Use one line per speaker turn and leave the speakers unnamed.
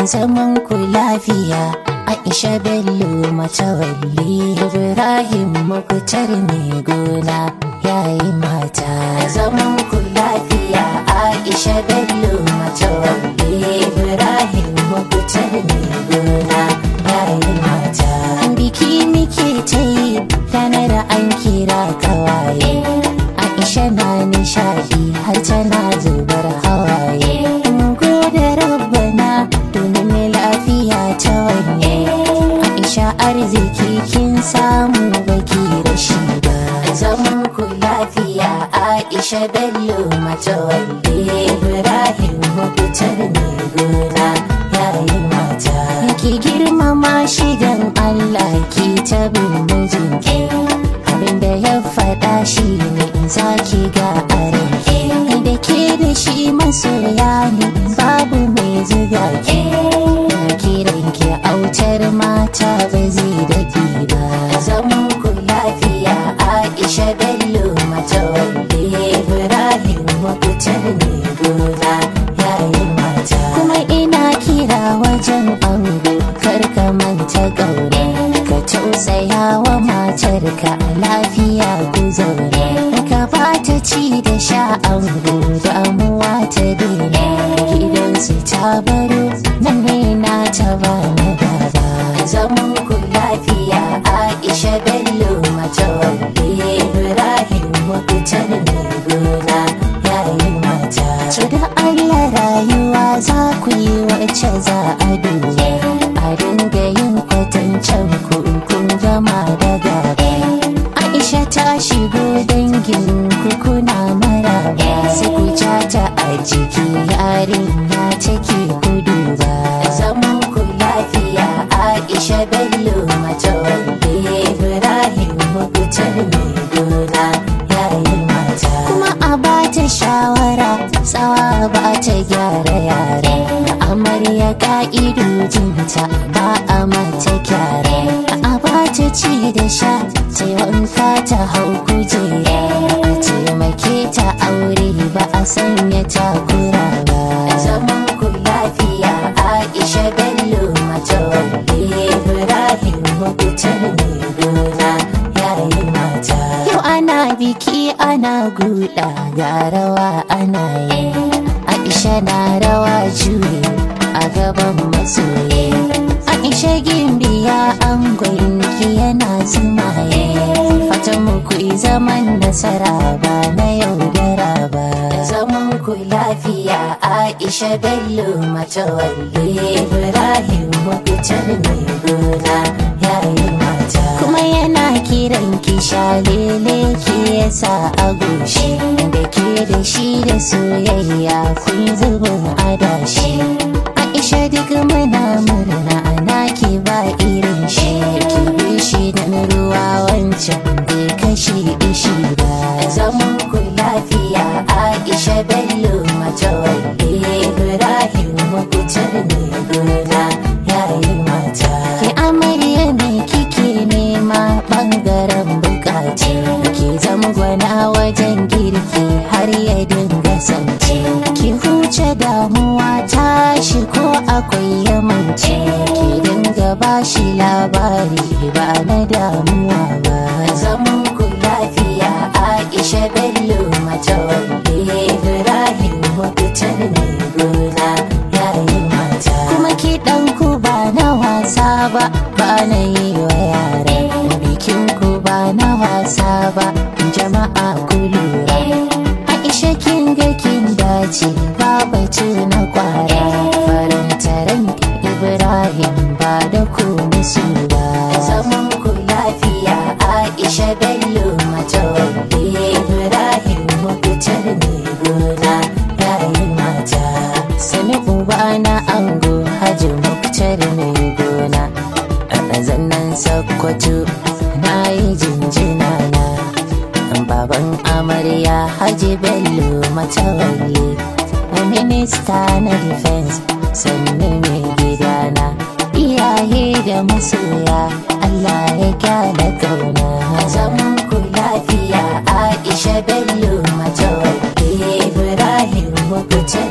zaman ku lafiya Aisha Bello matawalli Ibrahim Mukutar mai gona yayi mata zaman ku lafiya Aisha Bello matawalli Ibrahim Mukutar mai gona yayi mata biki muke ta yi ranar an kira kawaye Aisha na nishadi har tana zubar hawaye gode rabbana domin lafiya ta wanye Aisha arziki kin samu baki rashi ba zaman ku lafiya Aisha Bello matawalli Ibrahim mafitar mai gona yayi mata ki girmama shi dan Allah ki ta bin mijinki abinda ya faɗa shi ne za ki ga aranki da ke da shi masoya ne babu mai zuga ki na kiran ki autar mata ba zai daɗi ba zaman ku lafiya Aisha Bello matawalli Ibrahim mafitar mai gona yayin mata kuma ina kira wajen ango karka manta gaure ka tausaya wa matarka lafiya ku zaure ka bata ci da sha ango damuwa ta daina gidansu ta baro nan ne na ta ba na gaba zaman ku lafiya Aisha Bello matawalli Ibrahim mafitar mai gona yayin mata to da Allah rayuwa za ku yi wacce za a duba a dinga yin kwatancen ku kun gama da gaba Aisha ta shigo dangin ku kuna maraba sai ku ja ta a jiki yarinya take gudu ba zaman ku lafiya Aisha Bello matawalli Ibrahim mafitar mai gona yayin mata kuma a bata shawara tsawa ba ta gyara yare amarya ka'idojinta ba a mata gyara a bata ci da sha ta wanka ta hau kujera a taimake ta aure ba a sanya takura ba zaman ku lafiya aisha bello matawalli ibrahim mafitar mai gona yayin mata yau ana biki ana guda ga rawa ana yi aisha na rawa juye a gaban masoyi aisha gimbiya an ki yana sumaye fatan mu ku yi zaman nasara ba na yaudara ba zaman ku lafiya aisha bello matawalli ibrahim mafitar mai gona yayin mata kuma yana kiran ki shalele ki yasa a goshi da ke da shi da soyayya kun zubin adashi aisha duk muna murna ana ki ba irin shi ki bi shi da ruwa wancan bai kashe ishi ba zaman ku lafiya aisha bello matawalli ibrahim mafitar mai gona yayin mata ki amarya ne kike nema bangaren bukaci ki zamgwana wajen girki har ya dinga sanci ki huce damuwa tashi ko akwai yamanci ki dinga bashi labari ba na damuwa ba zaman ku lafiya aisha bello matawalli ibrahim mafitar mai gona yayin mata kuma ki ku ba na wasa ba ba na yi wa yara bikin ku ba na wasa ba jama'a ku lura aisha kin ga kin dace ba batu na kwara farantaran ibrahim ba da ku musu ba zaman ku lafiya aisha bello matawalli ibrahim mafitar mai gona yayin mata sani uba na ango hajji muktar mai gona a zannan sakkwato na yi jinjina na baban amarya hajji bello matawalli minista na defense sannu mai gidana iyaye da masoya allah ya kyala kauna zaman ku lafiya aisha bello matawalli ibrahim mafitar